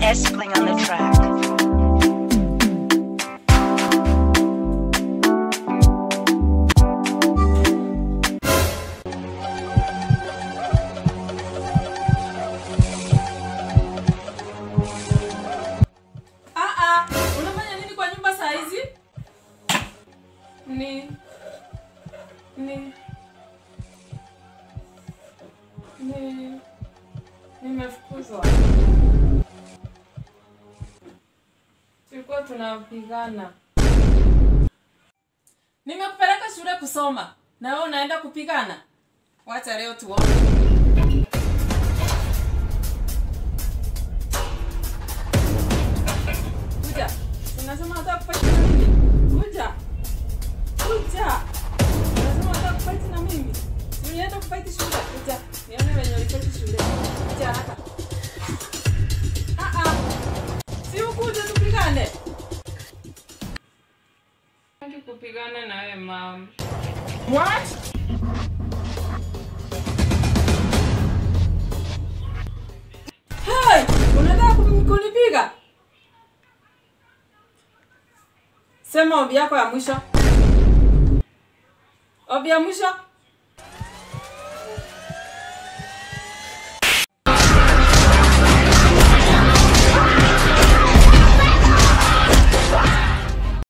Espling on the track. Ah ah, unafanya nini kwa nyumba saa hizi? Ni ni ni nimefukuzwa. Tulikuwa tunapigana. Nimekupeleka shule kusoma na wewe unaenda kupigana. Wacha leo tuone. Kuja. Unasema unataka kufight na mimi? Kuja. Kuja. Unasema unataka kufight na mimi? Si unaenda kufight shule? Kuja. Nione wenye ulifight shule. Kuja haraka. Ah ah. Si ukuje tupigane. Nataka kupigana na wewe mama. What? Hey, unataka kuni- kunipiga? Sema ombi yako ya mwisho. Ombi ya mwisho.